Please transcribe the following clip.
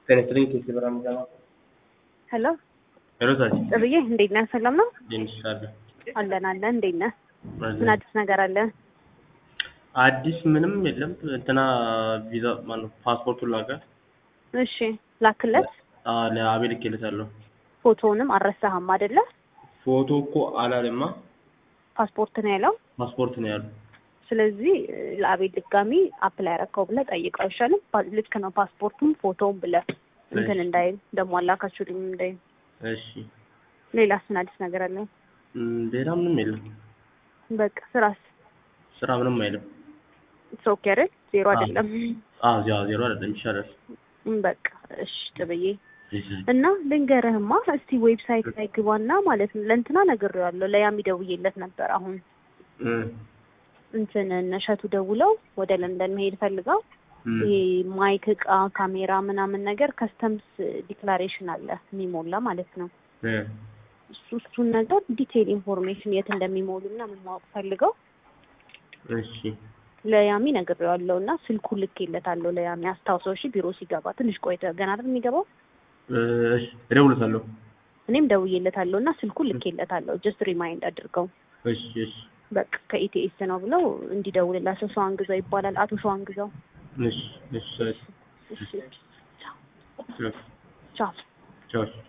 ጤና ይስጥልኝ ኬክ ብርሃን ጃማ ሄሎ ሄሎ ሳሲ ጥብዬ እንዴት ነህ? ሰላም ነው ዴንሽ አለ አለን አለን። እንዴት ነህ? ምን አዲስ ነገር አለ? አዲስ ምንም የለም። እንትና ቪዛ ማነው ፓስፖርቱን ላከ። እሺ ላክለት። አዎ ለአቤል ልኬለታለሁ። ፎቶውንም አልረሳህም አይደለ? ፎቶ እኮ አላለማ ፓስፖርት ነው ያለው። ፓስፖርት ነው ያሉ። ስለዚህ ለአቤል ድጋሚ አፕላይ ያረከው ብለህ ጠይቀው አይሻልም? ፓ- ልክ ነው ፓስፖርቱም ፎቶውም ብለህ እንትን እንዳይል ደግሞ አላካችሁልኝ እንዳይል። እሺ ሌላስ ምን አዲስ ነገር አለ? እም፣ ሌላ ምንም የለም። በቃ ስራስ ስራ ምንም አይልም። ኦኬ አይደል? ዜሮ አይደለም። አዎ ዜሮ ዜሮ አይደለም ይሻላል። እም፣ በቃ እሺ ጥብዬ እና ልንገርህማ እስቲ ዌብሳይት ላይ ግባና ማለት ነው ለእንትና ነግሬዋለሁ ለያሚ ደውዬለት ነበር አሁን እም፣ እንትን እነ እሸቱ ደውለው ወደ ለንደን መሄድ ፈልገው እም፣ ይሄ ማይክ እቃ ካሜራ ምናምን ነገር ከስተምስ ዲክላሬሽን አለ የሚሞላ ማለት ነው እ፣ እሱ እሱን ነገር ዲቴይል ኢንፎርሜሽን የት እንደሚሞሉ ምናምን ማወቅ ፈልገው እሺ ለያሚ ነግሬዋለሁ እና ስልኩ ልኬለታለሁ ለያሚ አስታውሰው እሺ ቢሮ ሲገባ ትንሽ ቆይተ ገና አይደል የሚገባው እ፣ እሺ እደውልለታለሁ። እኔም ደውዬለታለሁ እና ስልኩ ልኬለታለሁ ጀስት ሪማይንድ አድርገው እሺ እሺ በቃ ከኢቲኤስ ነው ብለው እንዲደውልላቸው ሰው አንግዛው ይባላል አቶ ሰው አንግዛው እሺ እሺ እሺ እሺ ቻው ቻው ቻው ቻው